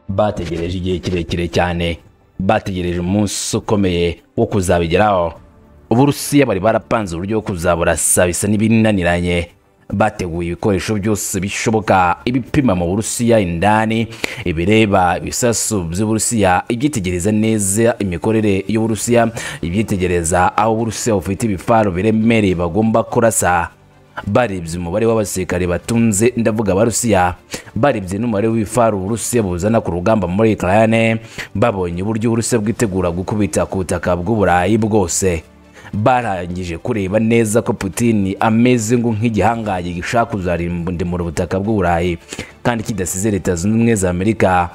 bategereje igihe kirekire cyane bategereje umunsi ukomeye wo kuzabigeraho uburusiya bari barapanze uburyo bwo kuzaburasa bisa n'ibinaniranye bateguye ibikoresho byose bishoboka ibipima mu burusiya indani ibireba ibisasu by'uburusiya ibyitegereza neza imikorere y'uburusiya ibyitegereza aho uburusiya bufite ibifaro biremereye bagomba kurasa barebye umubare w'abasirikare batunze ndavuga abarusiya barebye n'umubare w'ibifaro uburusiya buzana ku rugamba muri ukraine babonye uburyo uburusiya bwitegura gukubita ku butaka bw'uburayi bwose barangije kureba neza ko Putin ameze ngo nk'igihangaye gishaka kuzarimbura ubutaka bw'uburayi kandi kidasize leta zunze ubumwe za amerika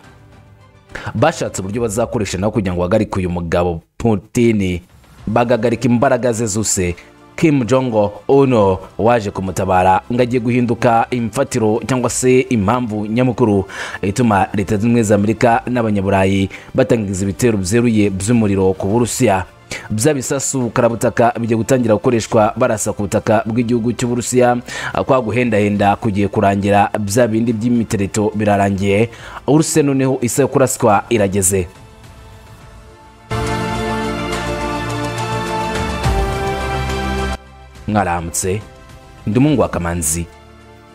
bashatse uburyo bazakoresha nabo kugira ngo bahagarike uyu mugabo Putin bagahagarika imbaraga ze zose Kim Jong Uno waje kumutabara ngo agiye guhinduka imfatiro cyangwa se impamvu nyamukuru ituma leta zunze ubumwe za amerika n'abanyaburayi batangiza ibitero byeruye by'umuriro ku burusiya bya bisasu karabutaka bijya gutangira gukoreshwa barasa ku butaka bw'igihugu cy'uburusiya kwa guhendahenda kugiye kurangira bya bindi by'imitereto birarangiye urusiya noneho isa yo kuraswa irageze mwaramutse ndi umuhungu wa kamanzi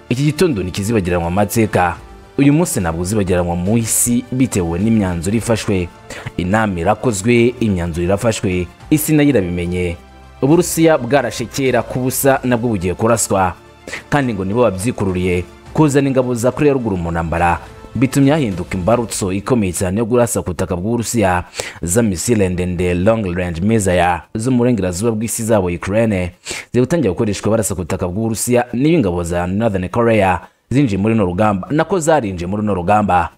iki gitondo ntikizibagiranwa mu mateka uyu munsi ntabwo uzibagiranwa mu isi bitewe n'imyanzuro ifashwe inama irakozwe imyanzuro irafashwe isi nayo irabimenye uburusiya bwarashekera ku busa nabwo bugiye kuraswa kandi ngo nibo babyikururiye kuzana ingabo za korea ruguru mu ntambara bitumye hahinduka imbarutso ikomeye cyane yo kurasa ku butaka bw'uburusiya za misile ndende long range mizaya zo mu burengerazuba bw'isi zabo ukraine ziri gutangira gukoreshwa barasa ku butaka bw'uburusiya n'iyo ingabo za northern korea zinjiye muri runo rugamba nako zarinjiye muri runo rugamba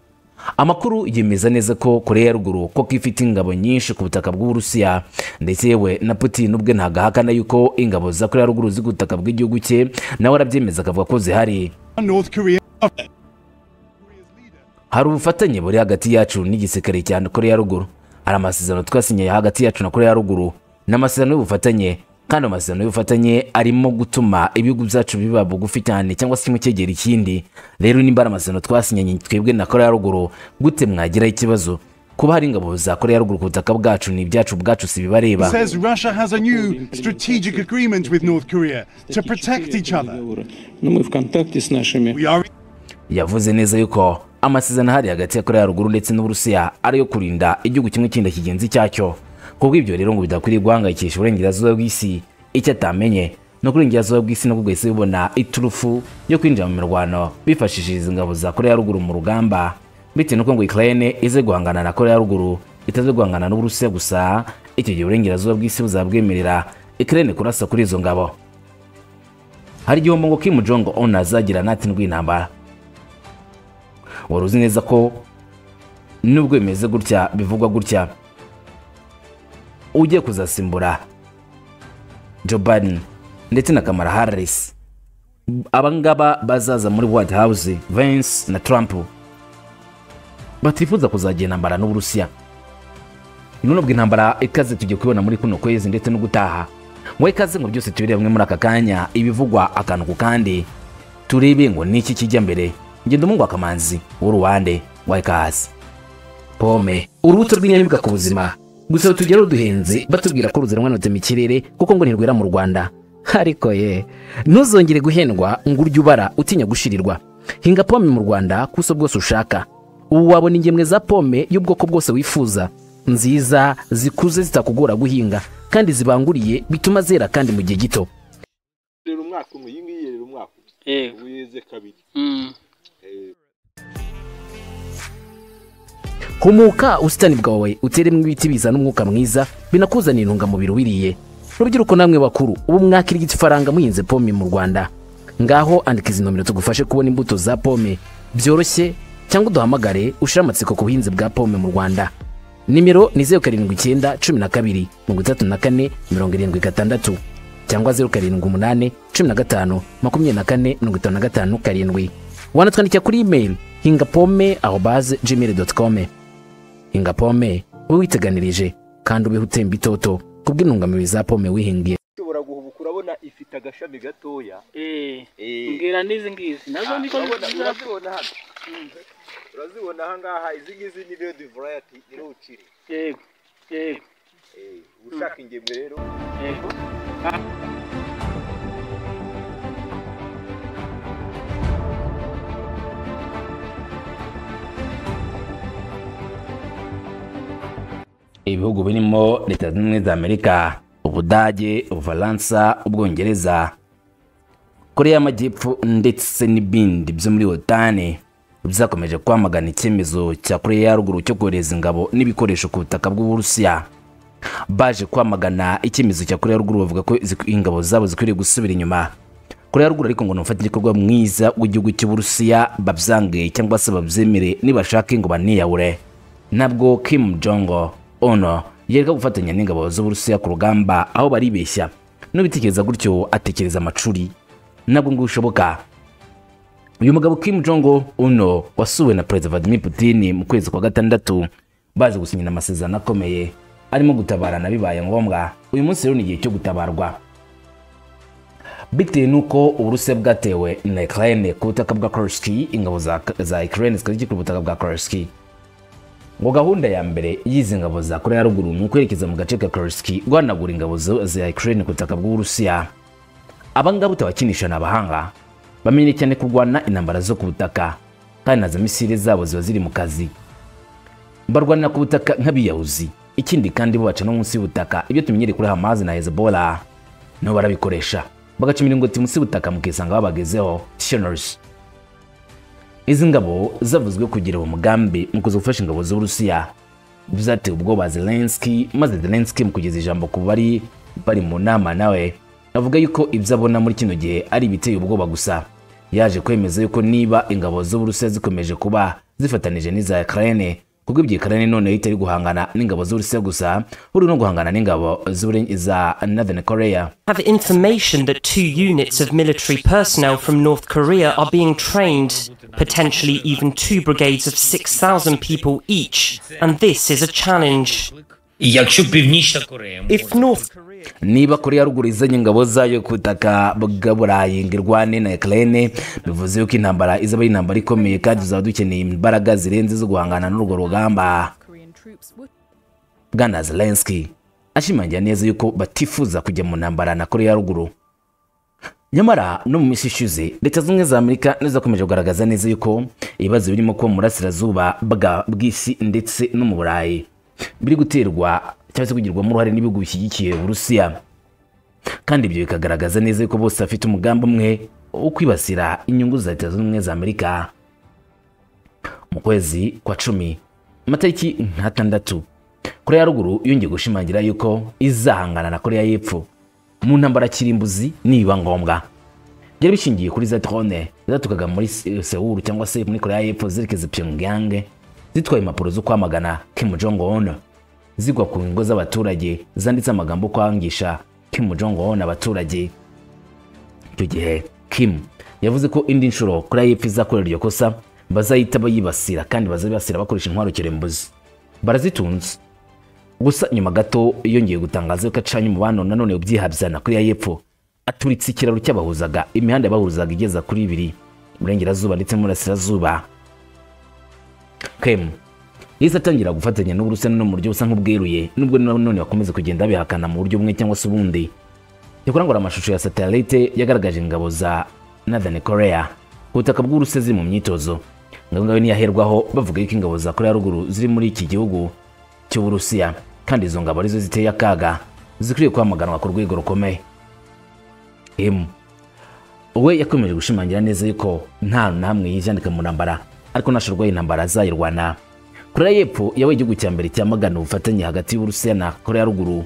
amakuru yemeza neza ko korea ya ruguru ko ifite ingabo nyinshi ku butaka bw'uburusiya ndetse yewe na putin ubwe ntabwo ahakana yuko ingabo za korea ya ruguru ziri ku butaka bw'igihugu cye nawe arabyemeza akavuga ko zihari hari ubufatanye buri hagati yacu n'igisirikare cya korea ya ruguru hari amasezerano twasinyaye hagati yacu na korea ya ruguru ni amasezerano y'ubufatanye kandi amasezerano y'ubufatanye arimo gutuma ibihugu byacu biba bugufi cyane cyangwa se kimwe cyegera ikindi rero nimba ari amasezerano twasinyanye twebwe na korea ruguru gute mwagiraho ikibazo kuba hari ingabo za korea ruguru ku butaka bwacu ni ibyacu ubwacu si bibareba says Russia has a new strategic agreement with North Korea to protect each other. Но мы в контакте с нашими We are in yavuze neza yuko amasezerano ahari hagati ya korea ruguru ndetse n'uburusiya ari ayo kurinda igihugu kimwe kindi kigenzi cyacyo ku bw'ibyo rero ngo bidakwiriye guhangayikisha uburengerazuba bw'isi icyo atamenye ni uko uburengerazuba bw'isi nabwo bwahise bubona iturufu yo kwinjira mu mirwano bifashishije izi ngabo za korea ruguru mu rugamba bitewe n'uko ngo ukraine ize guhangana na korea ruguru itaze guhangana n'uburusiya gusa icyo gihe uburengerazuba bw'isi buzabwemerera ukraine kurasa kuri izo ngabo hari igihombo ngo kim jong un azagira natindwi intambara wari uzi neza ko nubwo bimeze gutya bivugwa gutya ugiye kuzasimbura Joe Biden ndetse na Kamala Harris abangaba bazaza muri White House Vance na Trump batifuza kuzagira intambara n'Uburusiya none ubwo intambara ikaze tugiye kubibona muri kuno kwezi ndetse no gutaha ngo ikaze ngo byose tubirebe bimwe muri aka kanya ibivugwa akantu ku kandi turebe ngo niki kijya mbere ngenda umuhungu akamanzi w'uruwande wa ikaze pome urubuto rw'inyamibwa ku buzima gusa tugera ruduhenze batubwira ko ruzenwanutse mu kirere kuko ngo ntirwera mu rwanda ariko ye ntuzongere guhendwa ngo urye ubara utinya gushirirwa hinga pome mu rwanda ku buso bwose ushaka ubu wabona ingemwe za pome y'ubwoko bwose wifuza nziza zikuze zitakugora guhinga kandi zibanguriye bituma zera kandi mu gihe gito rero umwaka umwe iyi ngiyi rero umwaka umwe Yego. ubu yeze kabiri Mm. humuka ubusitani bwawe uteremo ibiti bizana umwuka mwiza binakuzanira intungamubiri wiriye rubyiruko namwe bakuru ubu mwakira igifaranga muhinze pome mu rwanda ngaho andika izi nomero tugufashe kubona imbuto za pome byoroshye cyangwa uduhamagare ushire amatsiko ku buhinzi bwa pome mu rwanda nimero ni zeru karindwi icyenda cumi na kabiri mirongo itatu na kane mirongo irindwi gatandatu cyangwa zeru karindwi umunani cumi na gatanu makumyabiri na kane mirongo itanu na gatanu karindwi wanatwandikira kuri imeri hinga pome aho baze gmail dot com hinga pome ube witeganirije kandi ubeho utemba itoto kubw'intungamubiri za pome wihingiye ishobora guhubuka urabona ifite agashami gatoya Eh. Eh. Mbwira n'izi ngizi nazo niko urabona nziza urabibona hano urazibona aha ngaha izi ngizi ni redi varayati niho ukiri yego yego Eh, ushaka ingemwe rero yego ibihugu birimo leta zunze ubumwe za amerika ubudage ubufaransa ubwongereza koreya y'amajyepfo ndetse n'ibindi byo muri otani byakomeje kwamagana icyemezo cya koreya ya ruguru cyo kohereza ingabo n'ibikoresho ku butaka bw'uburusiya baje kwamagana icyemezo cya koreya ya ruguru bavuga ko zik- ingabo zabo zikwiriye gusubira inyuma koreya ya ruguru ariko ngo nufate igikorwa mwiza w'igihugu cy'uburusiya babyange cyangwa se babyemere nibashake ngo baniyahure ntabwo kim jongo ono yereka gufatanya n'ingabo z'uburusiya ku rugamba aho baribeshya n'ubitekereza gutyo atekereza amacuri nabwo ngo bishoboka uyu mugabo Kim Jong Uno wasuwe na Perezida Vladimir Putin mu kwezi kwa gatandatu bazi gusinyira amasezerano akomeye arimo gutabarana bibaye ngombwa uyu munsi rero ni igihe cyo gutabarwa bitewe n'uko uburusiya bwatewe na Ukraine ku butaka bwa Kursk ingabo za, za Ukraine zikaba zikiri ku butaka bwa Kursk ngo gahunda ya mbere y'izi ngabo za koreya ya ruguru ni ukwerekeza mu gace ka Kursk guhanagura ingabo zo- za Ukraine ku butaka bw'uburusiya abangaba utabakinisha ni abahanga bamenye cyane kurwana intambara zo ku butaka kandi nazo misile zabo ziba ziri mu kazi barwanira ku butaka nk'abiyahuzi ikindi kandi bo baca no munsi y'ubutaka ibyo tumenyereye kuri hamazi na hezebola nabo barabikoresha bagaca imiringoti munsi y'ubutaka mukisanga babagezeho tishonaris izi ngabo zavuzwe kugira uwo mugambi mu kuza gufasha ingabo z'uburusiya byateye ubwoba zelenski maze zelenski mu kugeza ijambo ku bari bari mu nama nawe avuga yuko ibyo abona muri kino gihe ari ibiteye ubwoba gusa yaje kwemeza yuko niba ingabo z'uburusiya zikomeje kuba zifatanije n'iza ukraine kuko ibyo ukraine noneho itari guhangana n'ingabo z'uburusiya gusa buri no guhangana n'ingabo z'Uburen- za northern korea have information that two units of military personnel from North Korea are being trained, potentially even two brigades of 6,000 people each, and this is a challenge. І якщо Північна Корея може If North niba koreya ya ruguru izanye ingabo zayo ku butaka bwa burayi ngo irwane na ukraine bivuze yuko intambara izaba ari intambara ikomeye kandi tuzaba dukeneye imbaraga zirenze zo guhangana n'urwo rugamba Korean troops would bwana zelenski ashimangira neza yuko batifuza kujya mu ntambara na koreya ya ruguru nyamara no mu minsi ishize leta zunze ubumwe za amerika nizo zakomeje kugaragaza neza yuko ibibazo birimo kuba mu burasirazuba bwa- bw'isi ndetse no mu burayi biri guterwa cyangwa se kugirwamo uruhare n'ibihugu bishyigikiye uburusiya kandi ibyo bikagaragaza neza yuko bose bafite umugambi umwe wo kwibasira inyungu za leta zunze ubumwe za amerika mu kwezi kwa cumi amatariki nk'atandatu koreya ya ruguru yongeye gushimangira yuko izahangana na koreya y'epfo mu ntambara kirimbuzi niba ngombwa byari bishingiye kuri za drone zatukaga muri Se- sewuru cyangwa se muri koreya y'epfo zerekeza pyongyang zitwaye impapuro zo kwamagana kim jong un zigwa ku ngo z'abaturage zanditse amagambo yo kwangisha kim jong un abaturage icyo gihe kim yavuze ko indi nshuro koreya y'epfo izakorera iryo kosa bazahita bayibasira kandi bazabibasira bakoresha intwaro kirembuzi barazitunze gusa nyuma gato yongeye gutangaza ko acanye umubano nanone ubyihabya na koreya y'epfo aturitse ikiraro cyabahuzaga imihanda yabahuzaga igeza kuri ibiri iburengerazuba ndetse n'umurasirazuba kemu yahise atangira gufatanya n'uburusiya no mu buryo busa nk'ubweruye nubwo nanone bakomeza kugenda bihakana mu buryo bumwe cyangwa se ubundi yakurangura amashusho ya satellite yagaragaje ingabo za Northern Korea ku butaka bw'Uburusiya ziri mu myitozo ingabo ngayo ntiyaherwaho bavuga yuko ingabo za Korea ya ruguru ziri muri iki gihugu cy'Uburusiya kandi izo ngabo arizo ziteye akaga zikwiriye kwamaganwa ku rwego rukomeye M we yakomeje gushimangira neza yuko nta namwe yijandika mu ntambara ariko nashirwaye intambara azayirwana koreya y'epfo yabaye igihugu cya mbere cyamagana ubufatanye hagati y'uburusiya na koreya ya ruguru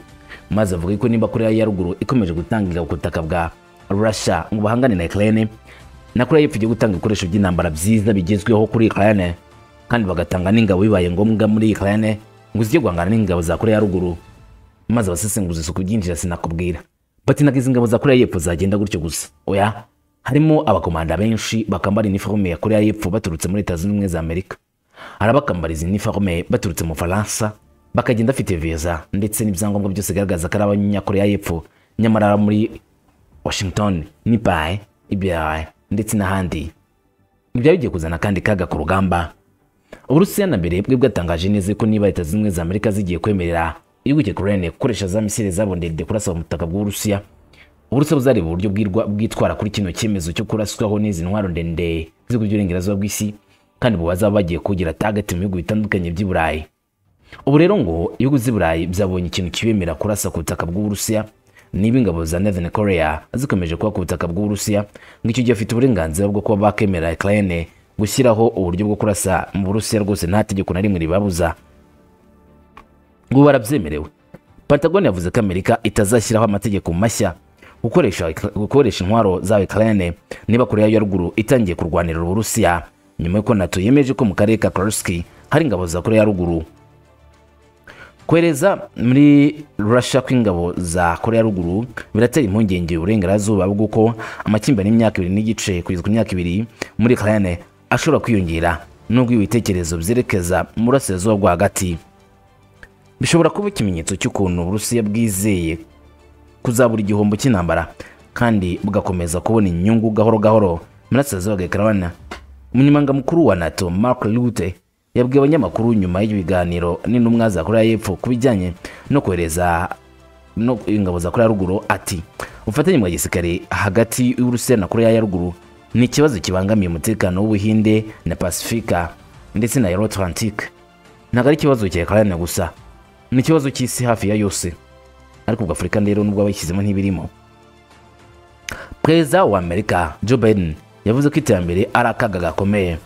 maze avuga yuko niba koreya ya ruguru ikomeje gutanga ingabo ku butaka bwa russia ngo bahangane na ukraine na koreya y'epfo igiye gutanga ibikoresho by'intambara byiza bigezweho kuri ukraine kandi bagatanga n'ingabo bibaye ngombwa muri ukraine ngo zijye guhangana n'ingabo za koreya ya ruguru maze abasesenguzi isuku byinjira sinakubwira bati naga izi ngabo za koreya y'epfo zagenda gutyo gusa oya harimo abakomanda benshi bakambara iniforume ya koreya y'epfo baturutse muri leta zunze ubumwe za amerika hari abakambara izi iniforume baturutse mu faransa bakagenda bafite viza ndetse n'ibyangombwa byose bigaragaza ko ari abanyakoreya y'epfo nyamara muri washington nipaye ibirayi ndetse n'ahandi ntibyari bigiye kuzana kandi kaga ku rugamba uburusiya na mbere bwe bwatangaje neza ko niba leta zimwe za amerika zigiye kwemerera igihugu cya koreyane gukoresha za misile zabo ndende kurasa mu butaka bw'uburusiya uburusiya buzareba uburyo bwirwa- bwitwara kuri kino cyemezo cyo kuraswaho n'izi ntwaro ndende z'ibihugu by'uburengerazuba bw'isi kandi mu bazaba bagiye kugira tageti mu bihugu bitandukanye by'i burayi ubu rero ngo ibihugu z'i burayi byabonye ikintu kibemera kurasa ku butaka bw'uburusiya niba ingabo za northern korea zikomeje kuba ku butaka bw'uburusiya ngo icyo gihe afite uburenganzira bwo kuba bakemera ukraine gushyiraho uburyo bwo kurasa mu burusiya rwose nta tegeko na rimwe ribabuza ngo ubu barabyemerewe patagonia yavuze ko amerika itazashyiraho amategeko mashya gukoresha gukoresha intwaro za ukraine niba korea ya ruguru itangiye kurwanira uburusiya nyuma y'uko nato yemeje ko mu karere ka karuski hari ingabo za korea ya ruguru kohereza muri russia kw'ingabo za korea ya ruguru biratera impungenge uburengerazuba bw'uko amakimbirane y'imyaka ibiri n'igice kugeza ku myaka ibiri muri ukraine ashobora kwiyongera nubwo ibitekerezo byerekeza mu burasirazuba bwo hagati bishobora kuba ikimenyetso cy'ukuntu uburusiya bwizeye kuzabura igihombo cy'intambara kandi bugakomeza kubona inyungu gahoro gahoro murasirazuba bwa ukraine umunyamangamukuru wa nato mark rute yabwiye abanyamakuru nyuma y'ibiganiro n'intumwa za korea y'epfo ku bijyanye no kohereza no ingabo za korea ya ruguru ati ubufatanye bwa gisirikare hagati y'uburusiya na korea ya ruguru ni ikibazo kibangamiye umutekano w'ubuhinde na pasifika ndetse na euro atlantique ntabwo ari ikibazo cya ukraine gusa ni ikibazo cy'isi hafi ya yose ariko ubwo afurika rero nubwo abayishyizemo ntibirimo perezida wa amerika joe biden yavuze ko iterambere ari akaga gakomeye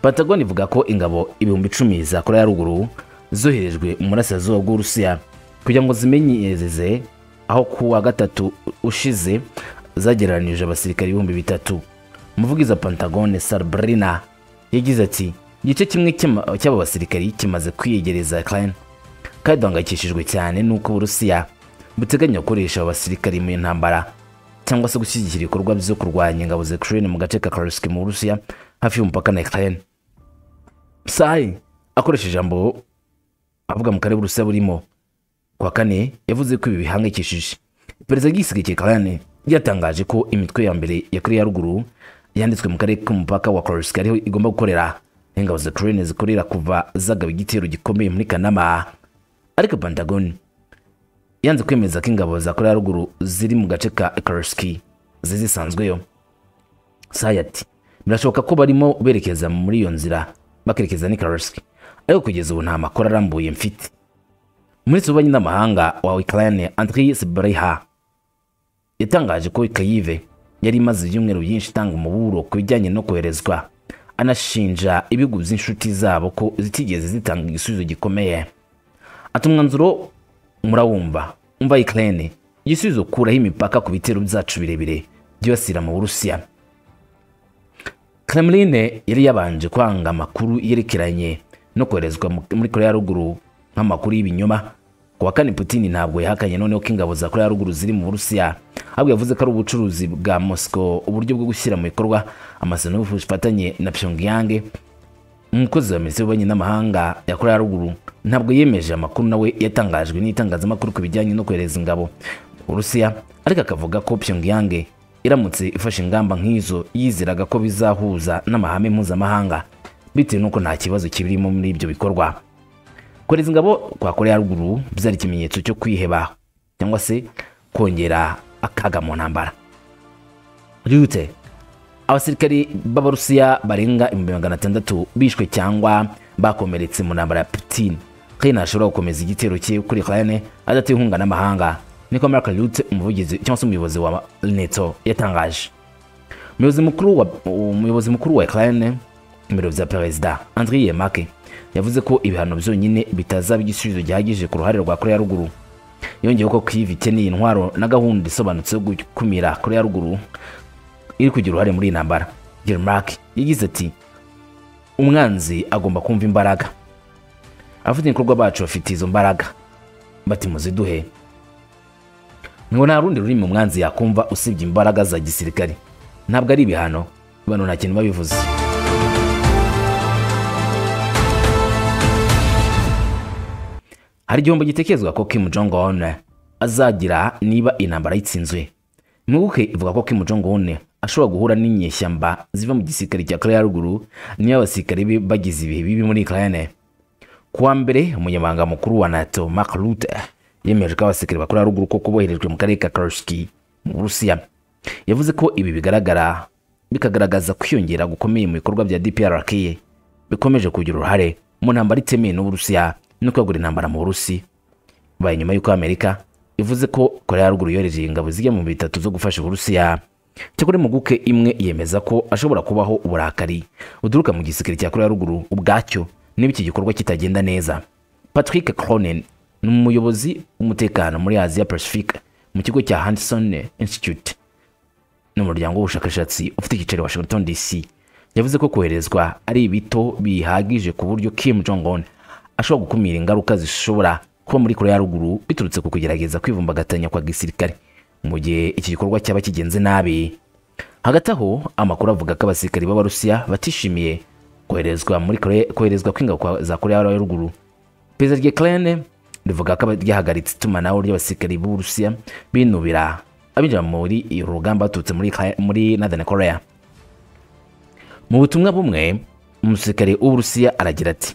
patagon ivuga ko ingabo ibihumbi icumi za korea ya ruguru zoherejwe mu burasirazuba bw'uburusiya kugira ngo zimenyereze aho ku wa gatatu ushize zagereranije abasirikare ibihumbi bitatu umuvugizi wa pentagon sarbrina yagize ati igice kimwe cy'ama- cy'aba basirikari kimaze kwiyegereza ukraine kandi duhangayikishijwe cyane n'uko uburusiya buteganya gukoresha aba basirikari mu ntambara cyangwa se gushyigikira ibikorwa byo kurwanya ingabo za Ukraine mu gace ka Kursk mu Burusiya hafi y'umupaka na Ukraine Sai akoresheje ijambo avuga mu karere Burusiya burimo kwa kane yavuze ko ibi bihangayikishije perezida w'igisigaye cya Ukraine yatangaje ko imitwe ya mbere ya Korea ya ruguru yanditswe mu karere k'umupaka wa Kursk ariho igomba gukorera ingabo za Ukraine zikorera kuva zagaba igitero gikomeye muri Kanama ariko Pentagon yanze kwemeza ko ingabo za korea ya ruguru ziri mu gace ka karuski zizisanzweyo saya ati birashoboka ko barimo berekeza muri iyo nzira bakerekeza n'i karuski ariko kugeza ubu nta makuru arambuye mfite minisitiri w'ububanyi n'amahanga wa ukraine andris breha yatangaje ko kayive yari imaze ibyumweru byinshi itanga umuburo ku bijyanye no koherezwa anashinja ibihugu by'inshuti zabo ko zitigeze zitanga igisubizo gikomeye ati umwanzuro murawumva umva Ukraine igisubizo kuraho imipaka ku bitero byacu birebire byibasira mu Burusiya Kremlin yari yabanje kwanga amakuru yerekeranye no koherezwa mu- muri Korea ya ruguru nk'amakuru y'ibinyoma ku wa kane Putin ntabwo yahakanye noneho ko ingabo za Korea ya ruguru ziri mu Burusiya ahubwo yavuze ko ari ubucuruzi bwa Moscow uburyo bwo gushyira mu bikorwa amasezerano y'ubufatanye na Pyongyang umukozi wa minisiteri y'ububanyi n'amahanga ya korea ya ruguru ntabwo yemeje amakuru nawe yatangajwe n'itangazamakuru ku bijyanye no kohereza ingabo urusiya ariko akavuga ko pyongyang iramutse ifashe ingamba nk'izo yizeraga ko bizahuza n'amahame mpuzamahanga bitewe n'uko nta kibazo kibirimo muri ibyo bikorwa kohereza ingabo kwa korea ya ruguru byari ikimenyetso cyo kwiheba cyangwa se kongera akaga mu ntambara rute abasirikari b'abarusiya barenga ibihumbi magana atandatu bishwe cyangwa bakomeretse mu ntambara ya putin kandi ntashobora gukomeza igitero cye kuri ukraine adatewe inkunga n'amahanga niko mark rute umuvugizi cyangwa se umuyobozi wa neto yatangaje umuyobozi mukuru wa umuyobozi mukuru wa ukraine mu biro bya perezida andriy yemake yavuze ko ibihano byonyine bitazaba igisubizo gihagije ku ruhare rwa korea ya ruguru yongeyeho ko kiva ikeneye intwaro na gahunda isobanutse yo gukumira korea ya ruguru iri kugira uruhare muri iyi ntambara Gilmark yagize ati umwanzi agomba kumva imbaraga abafite ibikorwa bacu bafite izo mbaraga bati muziduhe ngo nta rundi rurimi umwanzi yakumva usibye imbaraga za gisirikare ntabwo ari ibihano bano nta kintu babivuze hari igihombo gitekerezwa ko Kim Jong Un azagira niba intambara yitsinzwe impuguke ivuga ko Kim Jong Un ashobora guhura n'inyeshyamba ziva mu gisirikare cya koreya ya ruguru niyo abasirikare be bagize ibihe bibi muri ukraine ku wa mbere umunyamabanga mukuru wa nato mark rutte yemeje ko abasirikare ba koreya ya ruguru koko boherejwe mu karere ka karoshiki mu burusiya yavuze ko ibi bigaragara bikagaragaza kwiyongera gukomeye mu bikorwa bya dprk bikomeje kugira uruhare mu ntambara itemeye n'uburusiya no kwagura intambara mu burusi bibaye nyuma y'uko amerika ivuze ko koreya ya ruguru yohereje ingabo zijya mu bitatu zo gufasha uburusiya cyakora impuguke imwe yemeza ko ashobora kubaho uburakari buturuka mu gisirikare cya koreya ya ruguru ubwacyo niba iki gikorwa kitagenda neza patrick cronin ni umuyobozi w'umutekano muri asia pacific mu kigo cya hanson institute n'umuryango w'ubushakashatsi ufite icyicaro i washington dc yavuze ko koherezwa ari ibito bihagije ku buryo kim jong un ashobora gukumira ingaruka zishobora kuba muri koreya ya ruguru biturutse ku kugerageza kwivumbagatanya kwa gisirikare mu gihe iki gikorwa cyaba kigenze nabi hagati aho amakuru avuga ko abasirikare b'abarusiya batishimiye koherezwa muri Korea- koherezwa kw'ingabo kwa- za koreya ya ruguru perezida ryekirene rivuga ko ryahagaritse itumanaho ry'abasirikare b'uburusiya binubira abinjira muri uru rugamba baturutse muri, Ukra- muri northern koreya mu butumwa bumwe umusirikare w'uburusiya aragira ati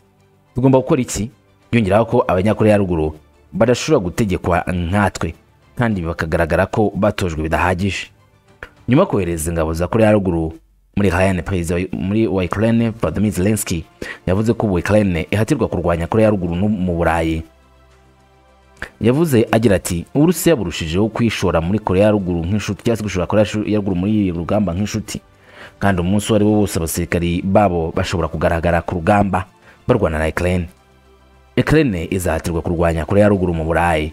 tugomba gukora iki yongeraho ko abanyakoreya ya ruguru badashobora gutegekwa nkatwe kandi bakagaragara ko batojwe bidahagije nyuma yo kohereza ingabo za koreya ya ruguru muri hayane perezida wa- muri wa ukraine vladimir zelensky yavuze ko ubu ukraine ihatirwa kurwanya koreya ya ruguru no mu burayi yavuze agira ati uburusiya burushijeho kwishora muri koreya ya ruguru nk'inshuti cyangwa se gushora koreya shu- ya ruguru muri iri rugamba nk'inshuti kandi umunsi uwo ari wo wose abasirikari babo bashobora kugaragara ku rugamba barwana na ukraine ukraine izahatirwa kurwanya koreya ya ruguru mu burayi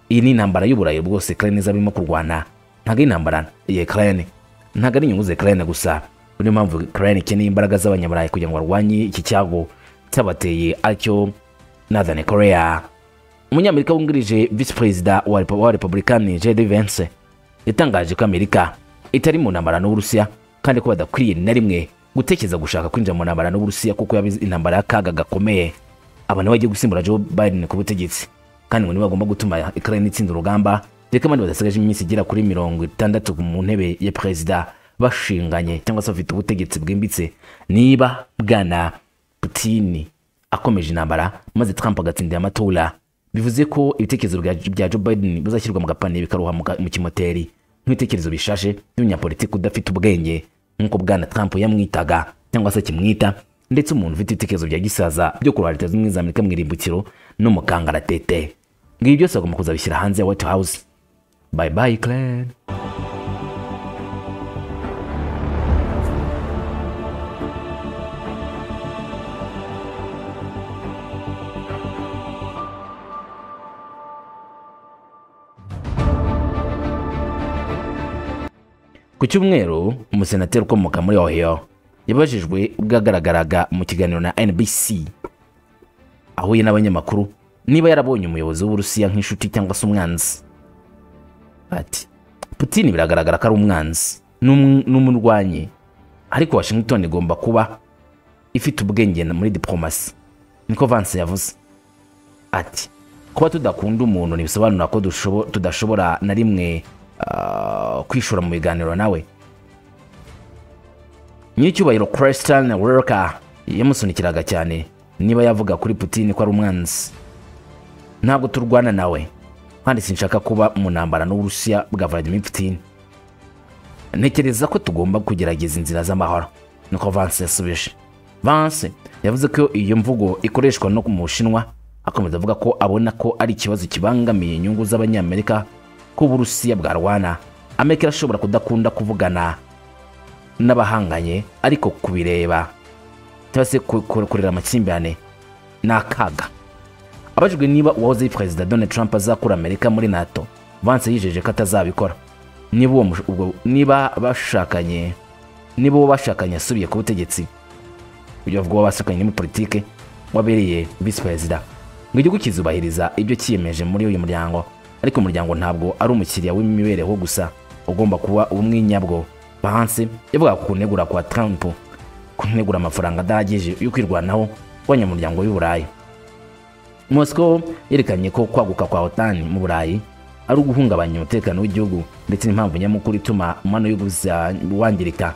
iyi ni intambara y'uburayi bwose ukraine izaba irimo kurwana ntabwo ari intambara ya ukraine ntabwo ari inyungu za ukraine gusa niyo mpamvu ukraine ikeneye imbaraga z'abanyaburayi kugira ngo barwanye iki cyago cyabateye aricyo northern korea umunyamerika wungirije visi perezida wa Repu- wa republikani jd vence yatangaje ko amerika itari mu ntambara n'uburusiya kandi ko badakwiriye na rimwe gutekereza gushaka kwinjira mu ntambara n'uburusiya kuko yaba intambara y'akaga gakomeye abantu bagiye gusimbura joe biden ku butegetsi kandi ngo nibagomba gutuma ukraine itsinda urugamba reka abandi badasigaje iminsi igera kuri mirongo itandatu mu ntebe ya perezida bashinganye cyangwa se bafite ubutegetsi bwimbitse niba bwana putini akomeje intambara maze trump agatsindira amatora bivuze ko ibitekerezo bya- bya joe biden bizashyirwa mu gapaniye bikaruha mu ka- mu kimoteri nk'ibitekerezo bishashe by'umunyapolitiki udafite ubwenge nk'uko bwana trump yamwitaga cyangwa se kimwita ndetse umuntu ufite ibitekerezo bya gisaza byo kurwara leta zunze ubumwe za amerika mu irimbukiro no mu kangaratete ngibi byose bagomba kuzabishyira hanze ya white house bye bye clan Ku cyumweru, umusenateri ukomoka muri Ohio yabajijwe ubwo yagaragaraga mu kiganiro na NBC ahuye n'abanyamakuru niba yarabonye umuyobozi w'Uburusiya nk'inshuti cyangwa se umwanzi. Ati Putin biragaragara ko ari umwanzi n'um- n'umurwanyi ariko Washington igomba kuba ifite ubwenge na- muri diplomasi niko Vance yavuze ati kuba tudakunda umuntu ntibisobanura ko dushobo- tudashobora na rimwe ah, kwishora mu biganiro nawe nyiricyubahiro christian werka yamusunikiraga cyane niba yavuga kuri putin ko ari umwanzi ntabwo turwana nawe kandi sinshaka kuba mu ntambara n'uburusiya bwa vladimir putin ntekereza ko tugomba kugerageza inzira z'amahoro niko vance yasubije vance yavuze ko iyo mvugo ikoreshwa no mu bushinwa akomeza avuga ko abona ko ari ikibazo kibangamiye inyungu z'abanyamerika ko uburusiya bwarwana amerika irashobora kudakunda kuvugana n'abahanganye ariko kubireba cyangwa se ku- ku- kurera amakimbirane ni akaga abajijwe niba uwahoze ari perezida donald trump azakura amerika muri nato vance yijeje ko atazabikora niba uwo mush- ubwo- niba bashakanye niba uwo bashakanye asubiye ku butegetsi uburyo bw'uwo bashakanye muri politike wabereye visi perezida ngo igihugu kizubahiriza ibyo cyiyemeje muri uyu muryango ariko umuryango ntabwo ari umukiriya w'imibereho gusa ugomba kuba ubumwinyabwo bahanse yavuga ku kunegura kwa trump kunegura amafaranga adahagije yo kwirwanaho kw'abanyamuryango y'uburayi moscow yerekanye ko kwaguka kwa otan mu burayi ari uguhungabanya umutekano w'igihugu ndetse n'impamvu nyamukuru ituma umubano w'ibihugu wangirika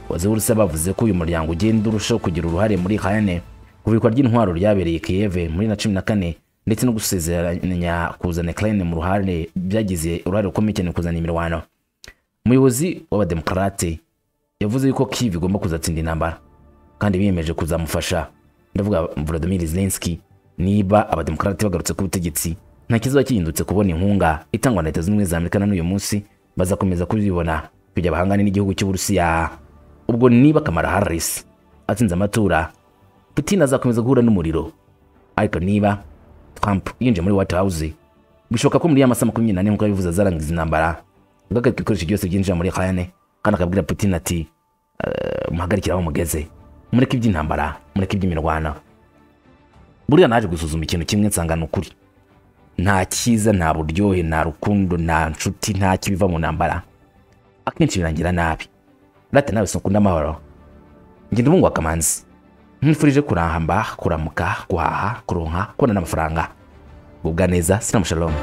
abayobozi b'urusi bavuze ko uyu muryango ugenda urushaho kugira uruhare muri hayane kubikwa ry'intwaro ryabereye kiyeve muri na cumi na kane ndetse no gusezeranya kuzana ukraine mu ruhare byagize uruhare rukomeye cyane mu kuzana imirwano umuyobozi w'abademokarate yavuze yuko kiv igomba kuzatsinda intambara kandi biyemeje kuzamufasha ndavuga volodimir zelenski niba abademokarate bagarutse ku butegetsi nta kiziba gihindutse kubona inkunga itangwa na leta zunze ubumwe za amerika na n'uyu munsi bazakomeza kuzibona kujya bahangane n'igihugu cy'uburusiya ubwo niba kamara harris atsinze amatora putin azakomeza guhura n'umuriro ariko niba trump yinjiye muri white house bishoboka ko muri ya masaha makumyabiri n'ane nk'uko yabivuze azarangiza intambara agahagarika ibikoresho byose byinjira muri hayane kandi akabwira putin ati "Eh, muhagarikire aho mugeze mureke iby'intambara mureke iby'imirwano buriya naje gusuzuma ikintu kimwe nsanga ni ukuri nta cyiza nta buryohe nta rukundo nta nshuti nta kibiva mu ntambara akenshi birangira nabi rate nawe sinkunda amahoro njye ndabungwa kamanzi nkwifurije kurahamba kuramuka guhaha kuronka kubona n'amafaranga gubwa neza sinamushalomu